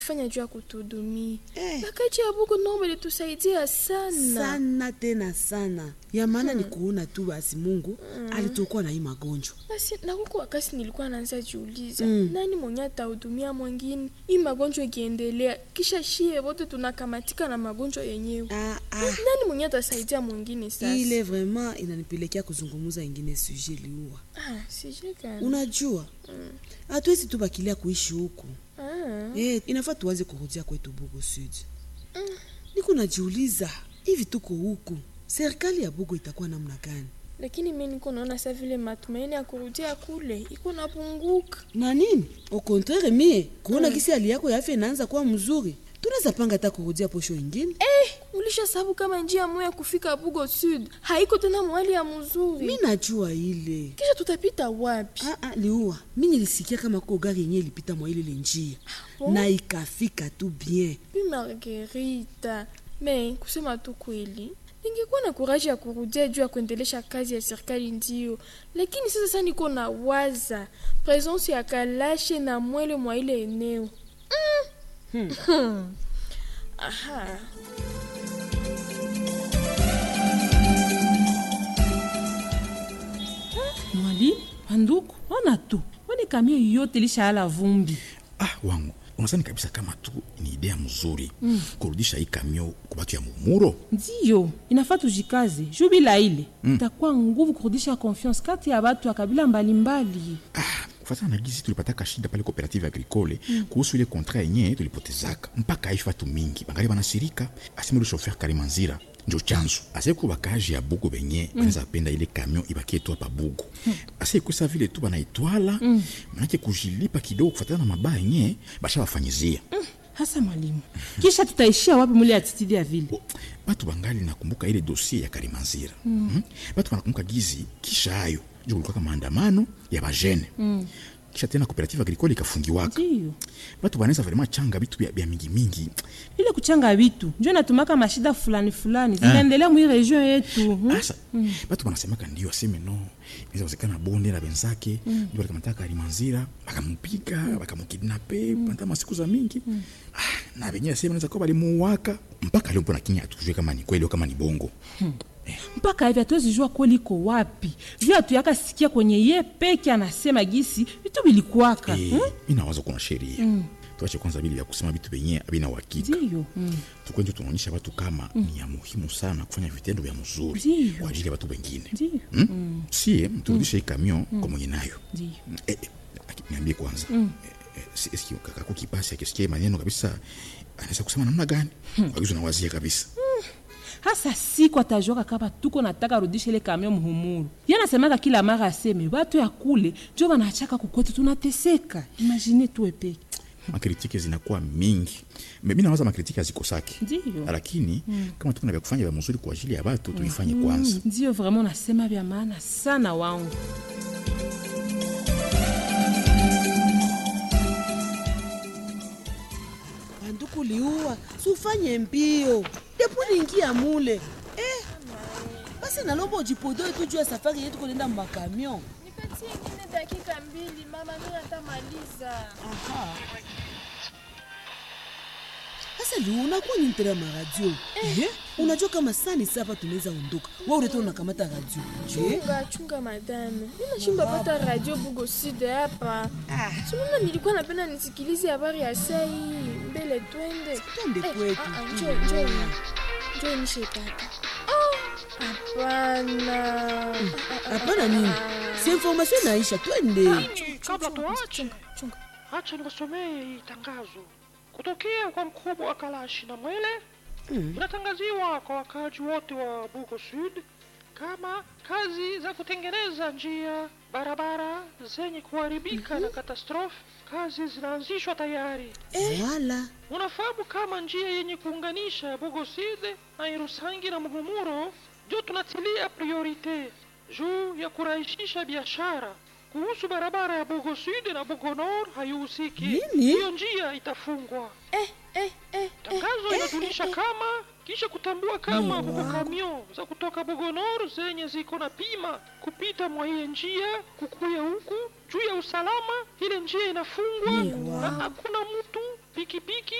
fanya juu ya kutuhudumia Eh. wakati ya buku naomba litusaidia sana sana tena sana ya maana ni kuona tu basi mungu alitokoa na hii magonjwa basi na huku wakati nilikuwa naanza jiuliza Mm. nani mwenye atahudumia mwingine hii magonjwa ikiendelea kisha shie wote tunakamatika na magonjwa yenyewe ah, ah. nani mwenye atasaidia mwingine sasa ile vraiment inanipelekea kuzungumuza ingine suje liua ah, sijui gani unajua hatuwezi tu bakilia kuishi huku ah. eh, inafaa tuwaze kurudia kwetu bugo sud niko najiuliza hivi tuko huku serikali ya bugo itakuwa namna gani lakini mi niko naona sa vile matumaini ya kurudia kule iko napunguka na nini au contraire mie kuona kisi hali yako ya afya inaanza kuwa mzuri tunaweza panga hata kurudia posho ingine eh, ulisha sababu kama njia moya ya kufika bugo sud haiko tena mwali ya mzuri mi najua ile kisha tutapita wapi Ah, ah, liua mi nilisikia kama ko gari yenye ilipita mwa ile njia bon? na ikafika tu bien bi margerita me kusema tu kweli ningekuwa na kuraji ya kurudia juu ya kuendelesha kazi ya serikali ndio lakini sasa sa niko na waza presence ya kalashe na mwele mwa ile eneo mm. Hmm. aha mwali banduku ona tu wone kamio yote lishaala vumbi ah wangu unasani kabisa kama tu ni idea mzuri mm. kurudisha hii kamio kubatu ya mumuro ndiyo inafaa tujikaze juu bila ile itakuwa nguvu kurudisha confiance kati ya watu wa kabila mbalimbali ah, kufatana na gizi tulipataka shida pale cooperative agricole mm. kuhusu ile kontra yenye tulipotezaka mpaka aishi watu mingi bangali banasirika asema ule shofer karimanzira njo chanzo aseku bakaji ya bugu benye mm. banaweza penda ile kamion ibakie tu hapa bugu mm. aseikusa vile tu banaitwala mm. manake kujilipa kidogo kufatana na mabaya yenye bashabafanyizia mm. hasa mwalimu kisha tutaishia wapi mule atitidi ya vile Bo, batu bangali nakumbuka ile dosie ya karimanzira mm. mm? batu banakumbuka gizi kisha hayo njo kulikuwaka maandamano ya bajene mm. kisha tena cooperative agricole ikafungiwaka ndiyo batu banaweza vraimen changa bitu bya, bya mingi mingi ile kuchanga vitu njo natumaka mashida fulani fulani zinaendelea mwi region yetu hmm? asa mm. batu banasemaka ndio aseme no inaweza wezekana bonde na benzake mm. ndio balikamataka alimanzira bakamupiga bakamukidnape mm. panta masiku za mingi mm. ah, na benye aseme naweza kuwa balimuwaka mpaka leo mpona kinya atujue kama ni kweli au kama ni bongo mpaka hivi hatuwezi jua kweli iko wapi juu hatuyaka sikia kwenye ye peke anasema gisi vitu vilikuwaka Eh, mi nawaza kuna sheria mm. tuache kwanza vile vya kusema vitu venye abina uhakika ndiyo mm. tukwenje tunaonyesha watu kama mm. ni ya muhimu sana kufanya vitendo vya mzuri Ndiyo. kwa ajili ya watu wengine ndiyo mm? mm. sie turudishe hii kamion kwa mwenye nayo ndiyo eh, eh, aki- niambie kwanza mm. eh, eh, eski kakako kipasi akisikia maneno kabisa anaweza kusema namna gani hmm. wagizo nawazia kabisa hasa siku atajoka kama tuko nataka rudisha ile kamio muhumuru ye anasemaka kila mara aseme watu ya kule njo banachaka kukwetu tunateseka imagine tuwe peke makritike zinakuwa mingi mi nawaza makritike hazikosaki Ndiyo. lakini mm. kama tukuna vya kufanya vya mzuri kwa ajili ya watu tuifanye kwanza ndiyo vraiment nasema vya maana sana wangu banduku liua sufanye mbio depo niingia mule eh, basi nalomba ujipodoe tu juu ya safari yetu kunenda makamion nipatie ingine dakika mbili mama mi natamaliza sasa liua unakuwa nintera maradio eh? unajua kama sani sapa tunaweza ondoka wa ureta unakamata radio je chunga chunga madame ninashindwa pata radio bugo sud hapa sununa nilikuwa napenda nisikilize habari ya sai mbele twende Twende Eh, kwetu. ah, ah, njoo, njoo. njoo nishepata Oh, hapana hapana nini si information naisha twende kabla tuache chunga chunga acha niwasomee hii tangazo kutokea kwa mkubwa wa kalashi na mwele inatangaziwa kwa wakaaji wote wa bugo sud kama kazi za kutengeneza njia barabara zenye kuharibika na katastrofe kazi zinaanzishwa tayari wala unafahamu kama njia yenye kuunganisha bogoside na irusangi na muhumuro ndio tunatilia priorite juu ya kurahisisha biashara kuhusu barabara ya bogo sud na bogo nord haihusiki Nini? hiyo njia itafungwa eh, eh, eh, tangazo inajulisha kama kisha kutambua kama bugo kamion za kutoka bogo nord zenye ziko na pima kupita mwa hiyo njia kukuya huku juu ya usalama ile njia inafungwa na hakuna mtu pikipiki